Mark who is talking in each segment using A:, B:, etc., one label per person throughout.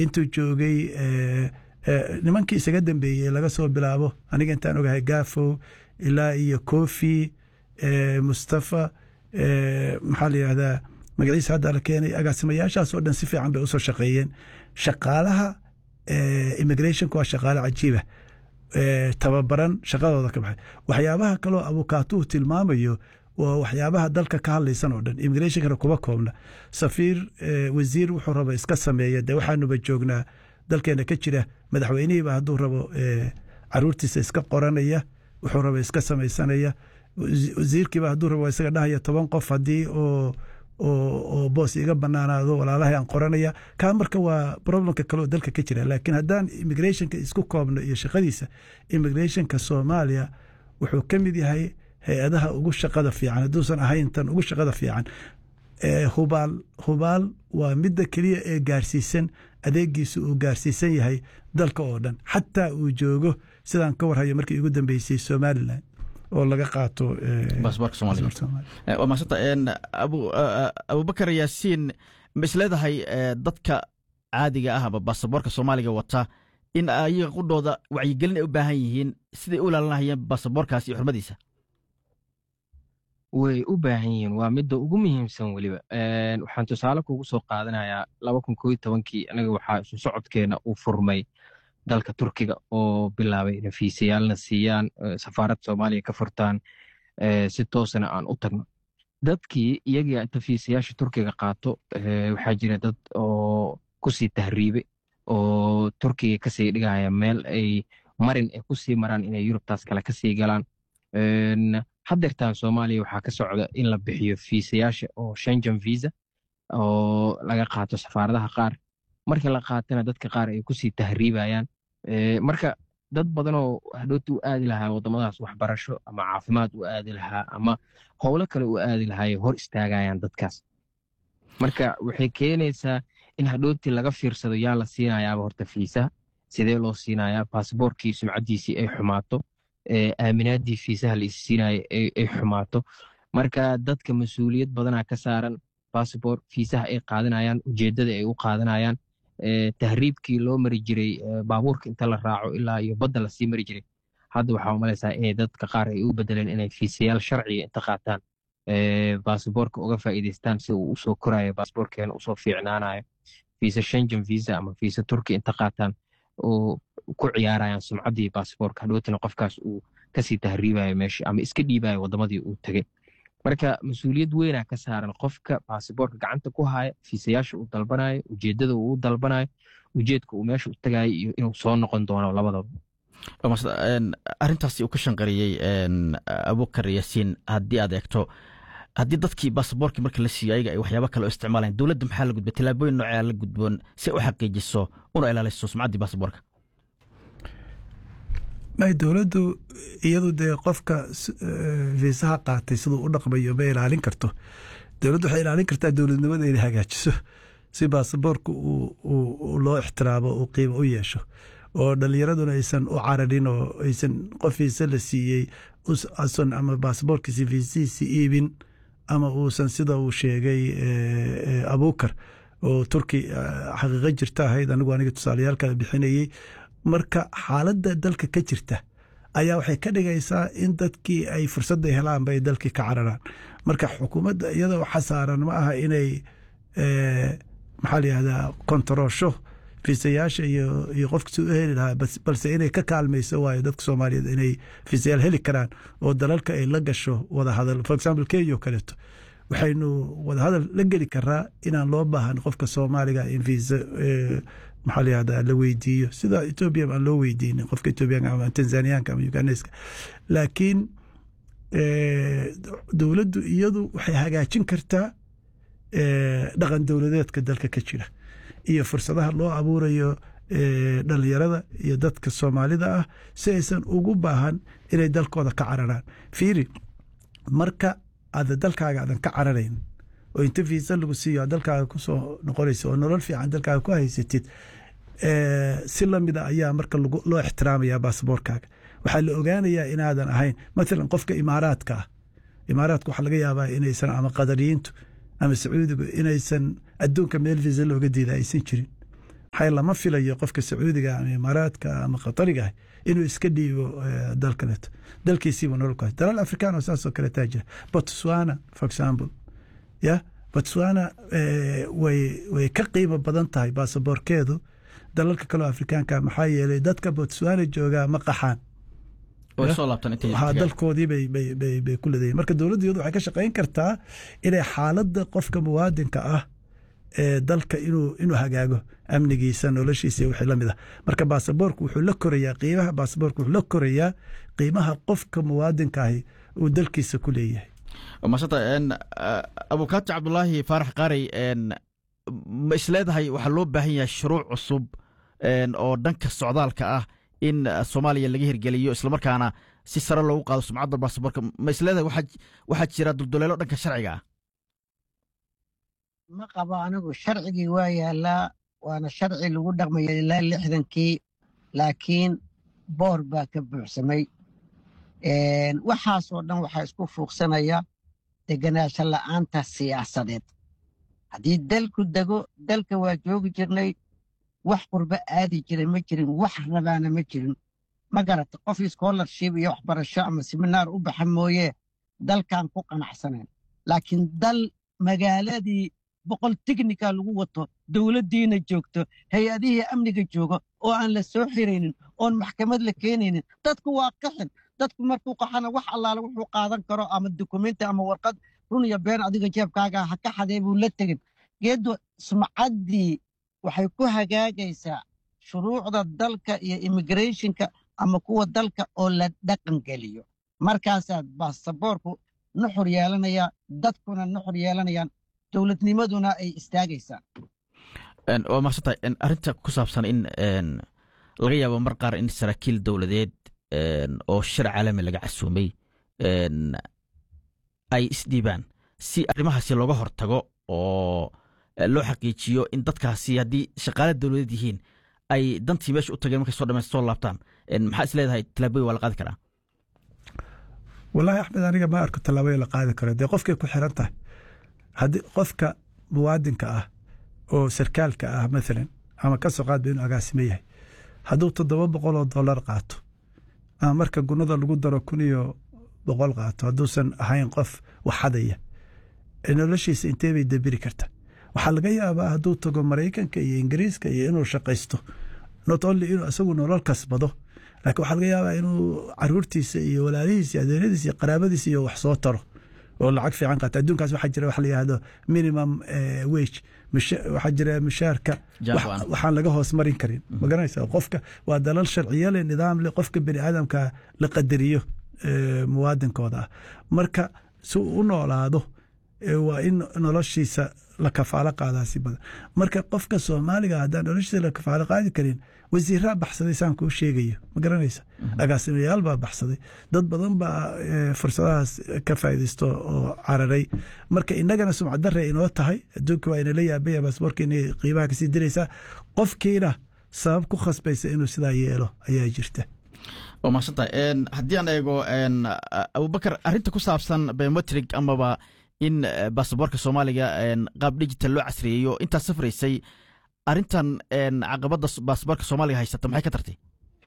A: intuu joogay nimankii isaga dambeeyey laga soo bilaabo aniga intaan ogahay gafow ilaa iyo kofi mustafa maxaa la yihahdaa magaciisa hadda la keenay agaasimayaashaas oo dhan si fiican bay usoo shaqeeyeen shaqaalaha immigrationka waa shaqaale cajiiba tababaran shaqadooda ka baxay waxyaabaha kaloo abukaatuhu tilmaamayo waa waxyaabaha dalka ka hadlaysan oo dhan immigrationkana kuma koobna safiir wasiir wuxuu raba iska sameeya dee waxaanuba joognaa dalkeena ka jira madaxweynihiiba hadduu rabo caruurtiisa iska qoranaya wuxuu raba iska samaysanaya wasiirkiiba hadduu rabo isaga dhahaya toban qof haddii oo oo boos iga banaanaado walaalahay aan qoranaya kaa marka waa problemka kaleoo dalka ka jira laakiin haddaan immigrationka isku koobno iyo shaqadiisa immigrationka soomaaliya wuxuu ka mid yahay hay-adaha ugu shaqada fiican hadduusan ahayn tan ugu shaqada fiican hubaal hubaal waa midda keliya ee gaarsiisan adeegiisu uu gaarsiisan yahay dalka oo dhan xataa uu joogo sidaan ka warhayo markii ugu dambeysay somalilan oo laga qaato
B: baasboorka soomaaliya waa maasanta abubakar yaasiin ma isleedahay dadka caadiga ah ama baasaboorka soomaaliga wata in ayaga qudhooda wacyigelin ay u baahan yihiin siday u ilaalinahayeen baasaboorkaas iyo xurmadiisa
C: way u baahan yihiin waa midda ugu muhiimsan weliba waxaan tusaale kugu soo qaadanayaa laba kun koo tobankii anaga waxaa isu socodkeena uu furmay dalka turkiga oo bilaabay inay fiisayaalna siiyaan safaarad soomaaliya ka furtaan si toosana aan u tagno dadkii iyagii inta fiisayaasha turkiga qaato waxaa jira dad oo kusii tahriibe oo turkiga kasii dhigaya meel ay marin ay kusii maraan inay yurubtaas kale kasii galaan haddeertaan soomaaliya waxaa ka socda in la bixiyo fiisayaasha oo shengen visa oo laga qaato safaaradaha qaar marka la qaatana dadka qaar ay kusii tahriibayaan marka dad badanoo hadhooti u aadi lahaa waddamadaas waxbarasho ama caafimaad u aadi lahaa ama howlo kale u aadi lahaay hor istaagayaan dadkaas marka waxay keenaysaa in hadhooti laga fiirsado yaa la siinayaaba horta fiisaha sidee loo siinayaa baasboorkii sumcaddiisii ay xumaato aaminaadii fiisaha la isiinaya ay xumaato marka dadka mas-uuliyad badanaa ka saaran baasbor fiisaha ay qaadanayaan ujeeddada ay u qaadanayaan tahriibkii loo mari jiray baabuurka inta la raaco ilaa iyo badda lasii mari jiray hadda waxaa umalaysaa inay dadka qaar ay u bedeleen inay fiisayaal sharciga inta qaataan baasboorka uga faa'iidaystaan si uu usoo korayo baasboorkeena usoo fiicnaanayo fiisa shengen visa ama fiisa turki inta qaataan oo ku ciyaarayaan sumcaddii baasboorka hadhowtana qofkaas uu kasii tahriibayo meesha ama iska dhiibayo waddamadii uu tegey marka mas-uuliyad weynaa ka saaran qofka baasboorka gacanta ku haya fiisayaasha uu dalbanayo ujeeddada uu dalbanayo ujeedka uu meesha u tagayo iyo inuu soo noqon doono labadaba
B: arrintaasi uu ka shanqariyey abukar yaasiin haddii aad eegto haddii dadkii baasaboorkii marka la siiyo ayaga ay waxyaaba kale oo isticmaalayan dowladda maxaa la gudbay tillaabooyin noocea la gudboon si ay u xaqiijiso una ilaaliso sumcaddii baasaboorka
A: may dowladdu iyadu dee qofka fiisaha qaatay siduu u dhaqmayo ma ilaalin karto dowladdu waxay ilaalin kartaa dowladnimada inay hagaajiso si baasaboorka loo ixtiraamo uu qiimo u yeesho oo dhallinyaraduna aysan u cararin oo aysan qof fiisa la siiyey asan ama baasaboorkiisi fiisihiisi iibin ama uusan sida uu sheegay abuukar oo turki xaqiiqo jirta ahayd anigu aniga tusaaleyaalkala bixinayey marka xaaladda dalka ka jirta ayaa waxay ka dhigaysaa in dadkii ay fursadda helaan bay dalkii ka cararaan marka xukuumadda iyada waxa saaran ma aha inay maxaa la yihahdaa kontaroosho fiisayaasha iyo qofka si u heli lahaa balse inay ka kaalmayso waayo dadka soomaaliyeed inay fiisayaal heli karaan oo dalalka ay la gasho wadahadal for example kenya oo kaleeto waxaynu wadahadal la geli karaa inaan loo baahan qofka soomaaliga in fiisa maxaa la yihahdaa la weydiiyo sida etoobiya aan loo weydiinin qofka etoobiyaanka ama tanzaniyaanka ama uganeska laakiin dowladdu iyadu waxay hagaajin kartaa dhaqan dowladeedka dalka ka jira iyo fursadaha loo abuurayo dhalinyarada iyo dadka soomaalida ah si aysan ugu baahan inay dalkooda ka cararaan fiiri marka aada dalkaaga aadan ka cararayn oo inta fiisa lagu siiyo dalkaaga kusoo noqonaysa oo nolol fiican dalkaaga ku haysatid si lamida ayaa marka loo ixtiraamaya baasboorkaaga waxaa la ogaanayaa inaadan ahayn maalan qofka imaaraadka ah imaaraadka waxaa laga yaabaa inaysan ama qadariyiintu ama sacuudigu inaysan adduunka meel fiisa looga diida aysan jirin maxaa lama filayo qofka sacuudiga ama imaaraadka ama qatariga ah inuu iska dhiibo dal kaleeto dalkiisiibu nolol ku dalal afrikaan oo saasoo kale taa jira botswana for example ya botswana way way ka qiimo badan tahay baasaboorkeedu dalalka kaleo afrikaanka maxaa yeelay dadka botswana joogaa ma qaxaan dalkoodii bay ku leedayiin marka dowladda iyadu waxay ka shaqayn kartaa inay xaaladda qofka muwaadinka ah ee dalka inuu inuu hagaago amnigiisa noloshiisa wixii la mid ah marka baasaboorku wuxuu la korayaa qiimaha baasaboorku wuxuu la korayaa qiimaha qofka muwaadinka ahi uu dalkiisa ku leeyahay
B: maasanta abukaati cabdulaahi faarax qaarey ma isleedahay waxaa loo baahan yahay shuruuc cusub oo dhanka socdaalka ah in soomaaliya laga hirgeliyo islamarkaana si sare loogu qaado sumcadda baasaboorka ma isleedahay waxaa jira dulduleelo dhanka sharciga ah
D: ma qabo anigu sharcigii waa yaalaa waana sharci lagu dhaqmaya ilaa lixdankii laakiin boor baa ka buuxsamay waxaasoo dhan waxaa isku fuuqsanaya deganaansho la'aanta siyaasadeed haddii dalku dego dalka waa joogi jirnay wax qurbo aadi jiray ma jirin wax rabaana ma jirin ma garata qof scholarship iyo waxbarasho ama seminaar u baxa mooye dalkan ku qanacsanayn laakiin dal magaaladii boqol tiknika lagu wato dowladdiina joogto hay-adihii amniga joogo oo aan la soo xiraynin oon maxkamad la keenaynin dadku waa qaxin dadku markuu qaxana wax allaale wuxuu qaadan karo ama dukumenti ama warqad run iyo been adiga jeebkaaga ha ka xadee buu la tegin geeddu sumcaddii waxay ku hagaagaysaa shuruucda dalka iyo immigrationka ama kuwa dalka oo la dhaqan geliyo markaasaa baasaboorku nuxur yeelanaya dadkuna nuxur yeelanayaan dowladnimaduna ay istaagaysaa
B: waa maaqsantahay arrinta ku saabsan in laga yaabo mar qaar in saraakiil dowladeed oo shir caalami laga casuumay ay isdhiibaan si arrimahaasi looga hortago oo loo xaqiijiyo in dadkaasi haddii shaqaale dowladeed yihiin ay dantii meesha u tageen markay soo dhamaysta soo laabtaan maxaa is leedahay tallaabooyin waa la qaadi karaa
A: wallaahi axmed aniga ma arko tallaabooyin la qaadi karo dee qofkay ku xiran tahay haddii qofka muwaadinka ah oo sarkaalka ah maalan ama ka soo qaadba inuu agaasimo yahay hadduu toddoba boqol oo dollar qaato ama marka gunada lagu daro kun iyo boqol qaato hadduusan ahayn qof waxadaya noloshiisa intee bay dabiri karta waxaa laga yaabaa hadduu tago maraykanka iyo ingiriiska iyo inuu shaqaysto not only inuu isagu nolol kasbado laakiin waxaa laga yaabaa inuu caruurtiisa iyo walaalihiisa iyo adeeradiisa iyo qaraabadiisa iyo wax soo taro oo lacag fiican qaata adduunkaas waxaa jira wax la yihahdo minimum wage waxaa jira mushaarka waxaan laga hoos marin karin ma garanaysa qofka waa dalal sharciyo leh nidaam leh qofka bini aadamka la qadariyo muwaadinkooda ah marka si uu u noolaado waa in noloshiisa la kafaalo qaadaa si badan marka qofka soomaaliga haddaan noloshiisa la kafaalo qaadi karin wasiiraa baxsaday saan kuu sheegayo ma garanaysa agaasimayaal baa baxsaday dad badan baa fursadahaas ka faaidaysto oo cararay marka inagana sumcad dare inoo tahay adduunka waa inala yaabaya baasboorka inay qiimaha kasii diraysaa qofkiina sabab ku khasbaysa inuu sidaa yeelo ayaa jirta
B: waa mahadsantahay haddii aan eego abubakar arrinta ku saabsan biometrig amaba in baasaboorka soomaaliga qaab digital loo casriyeeyo intaad safraysay arrintan caqabadda baasaboorka soomaaliga haysata maxay ka tartay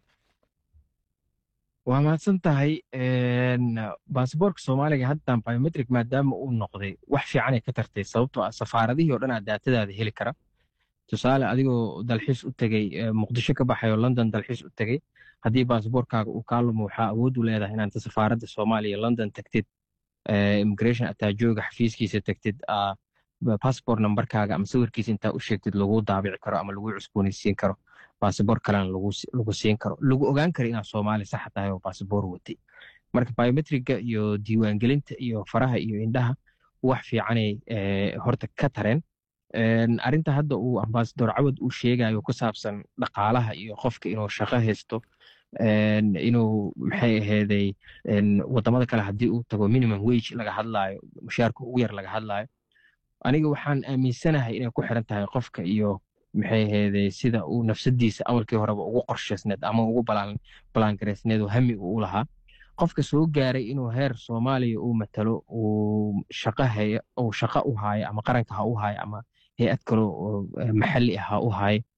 C: waa mahadsan tahay baasaboorka soomaaliga haddan biometric maadaama uu noqday wax fiicanay ka tartay sababtoo ah safaaradihii o dhan aa daatadaada heli kara tusaale adigoo dalxiis u tegey muqdisho ka baxay oo london dalxiis u tegey haddii baasaboorkaaga uu kaa lumo waxaa awood u leedahay inaad safaaradda soomaaliya london tagtid immigration ataajooga xafiiskiisa tagtid passport numberkaaga ama sawirkiisa intaa u sheegtid lagu daabici karo ama lagu cusboonaysiin karo baasabor kalena lagu siin karo lagu ogaan karo inaad soomaali saxa tahay oo baasabor watay marka biometriga iyo diiwaangelinta iyo faraha iyo indhaha wax fiicanay horta ka tareen arinta hadda uu ambasador cawad uu sheegayo ku saabsan dhaqaalaha iyo qofka inuu shaqo haysto inuu maxay aheeday wadamada kale haddii uu tago minimum wage laga hadlaayo mushaarka ugu yar laga hadlaayo aniga waxaan aaminsanahay inay ku xiran tahay qofka iyo maxay aheeday sida uu nafsadiisa awalkii horeba ugu qorshaysneed ama ugu balaangaraysneed oo hami uu lahaa qofka soo gaaray inuu heer soomaaliya uu matalo uu shaqo haya uu shaqo u haayo ama qaranka ha u haayo ama hay-ad kale oo maxalli ah ha u haayo